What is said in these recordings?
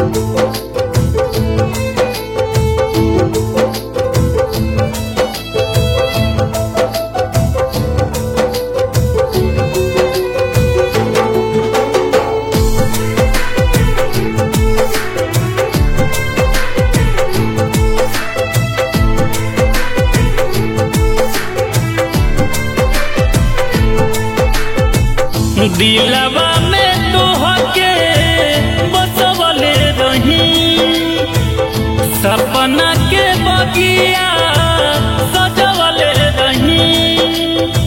दिलवा में तोहके बसवले रही सपना के बगिया सजवले रही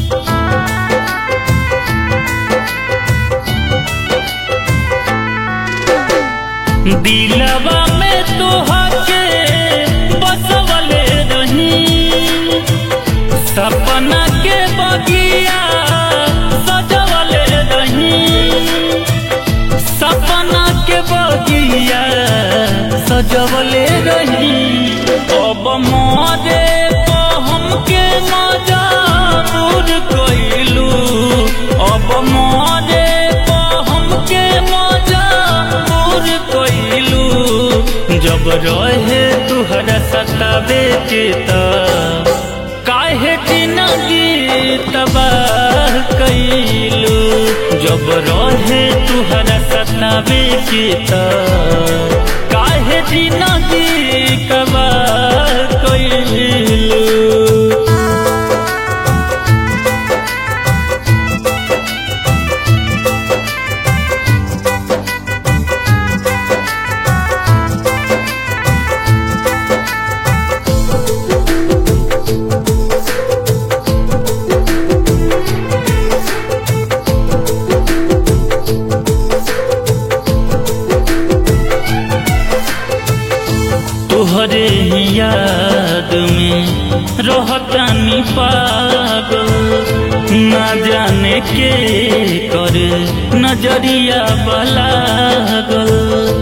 दिलवा में तोहके बसवले रही सपना के बगिया सजवले रही सपना के बगिया सजवले रही अब मोरे को हमके मजाबूर कइलू अब मोरे को हमके मजाबूर कइलू जब रहे तुहरा सतावे के त काहे जिंदगी तबाह कइलू जब रहे तुहरा सतावे के त काहे जिंदगी तबाह कइलू तोहरे ही याद में रहतानी पागल ना जाने के करे नजरिया बलागल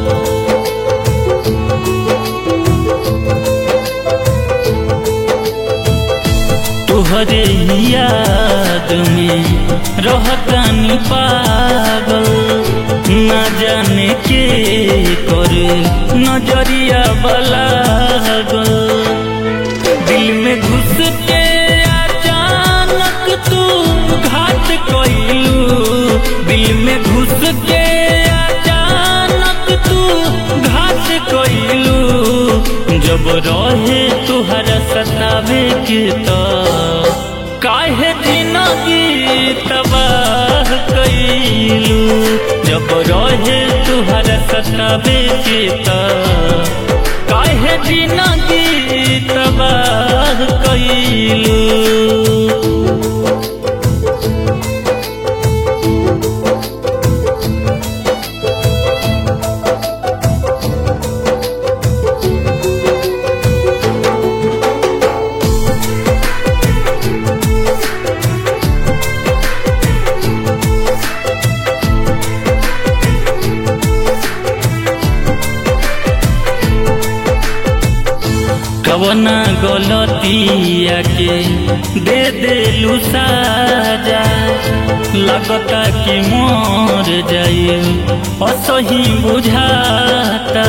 तोहरे ही याद में रहतानी पागल न जाने के करे नजरिया बलागल दिल में घुस के अचानक तू घात कइलू दिल में घुस के अचानक तू घात कइलू जब रहे तुहरा सतावे के त काहे जिंदगी तबाह कइलू जब रहे तुहरा सतावे के त काहे जिंदगी तबाह कइलू कवना गलतिया के दे देलू साजा लगता कि मोर जाए असही बुझाता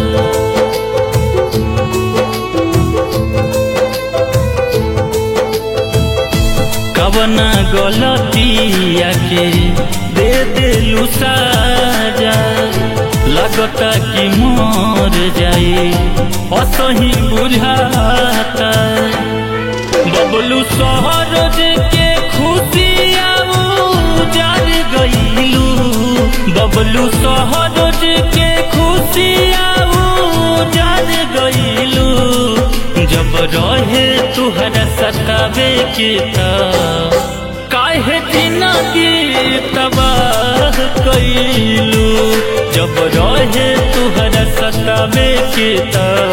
कवना गलतिया के दे देलू साजा लगता कि मोर जाए असही बुझाता बबलू शहर के खुशिया जार गईलू बबलू शहर के खुशिया जार गईलू जब रहे तुहरा सतावे के त काहे जिंदगी तबाह कइलू जब रहे तुहरा सतावे के त